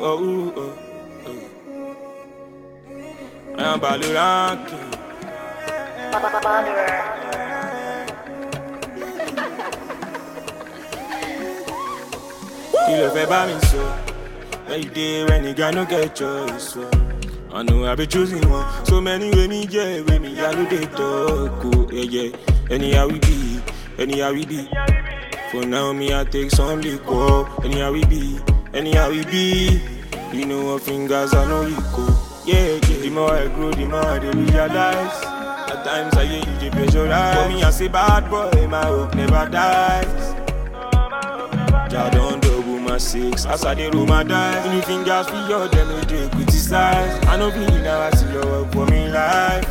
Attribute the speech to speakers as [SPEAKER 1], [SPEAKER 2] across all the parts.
[SPEAKER 1] oh, oh, oh. I'm Baloranki. Kí ló fẹ́ bá mi sọ? Where you dey when the guy no get choice? So. I know I be choosing one. So many way me yeah, way me I do they talk. Oh, yeah, yeah. Anyhow we be, anyhow we be. For now me I take some liquor. Anyhow we be, anyhow we be. You know what fingers I know you go. Yeah, yeah. The more I grow, the more I dey realize. At times I hear you dey pressurize. For me I say bad boy, my hope never dies. Ja don double my six as I dey roll my dice. Any fingers for your them no dey criticize. I no be now I see your work for me life.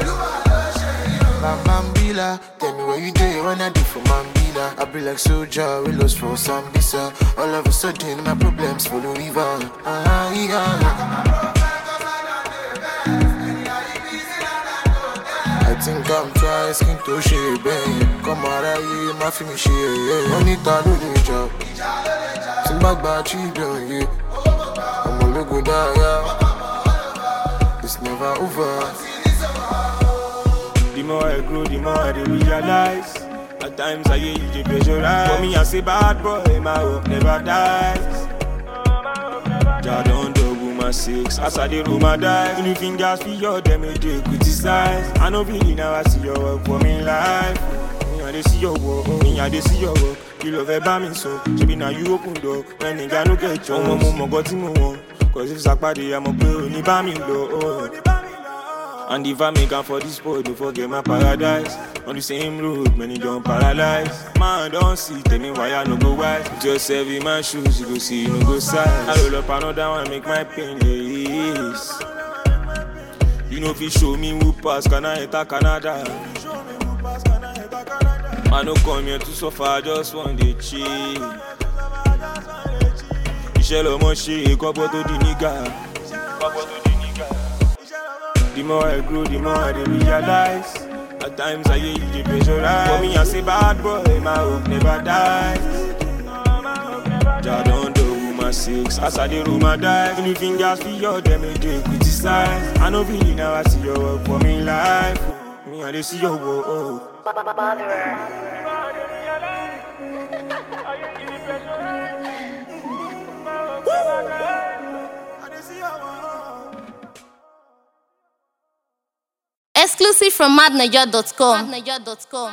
[SPEAKER 2] My Mambila, tell me where you dey when I do for Mambila. I be like soldier, we lost for Sambisa. All of a sudden, my problems follow river. Ah, yeah. I think I'm trying skin to share, babe. Come out of here, my film share, yeah. Money ta do the job. Simba gba children, yeah. I'm a logo die, yeah. It's never over.
[SPEAKER 1] The more I grow, the more I dey realize. At times I hear you dey pressurize. For me I say bad boy, my hope never dies. Ja don double my six as I dey roll my dice. Any fingers for your them no dey criticize. I no be now I see your work for me life. Me I dey see your work, me I dey see your work. Kí ló fẹ́ bá mi sọ? Ṣebí na you open door when nìga no get chance. Ọmọ mo mọ̀ gọ́ tí mo wọ̀n. Cause if sàpàdé àmọ̀ pé ò ní bá mi lọ. Oh. And if I make am for this boy, don't forget my paradise. On the same road, many don't paralyze. Man, don't see, tell me why I no go wise. Put yourself in my shoes, you go see, you no go size. I roll up another one, make my pain less. You know if you show me who pass, can I enter Canada? I no come here to suffer, I just want to chill. Iṣẹ́ lọmọ ṣe kọ́pọ̀ tó di nígà. Kọ́pọ̀ tó di nígà. The more I grow, the more I dey realize. At times I hear you dey pressurize. For me, I say bad boy, my hope never dies. Ja don double my six as I dey roll my dice. Any fingers for your them no dey criticize. I no be now I see your work for me life. Me I dey see your work. Oh.
[SPEAKER 3] Exclusive from madniger.com.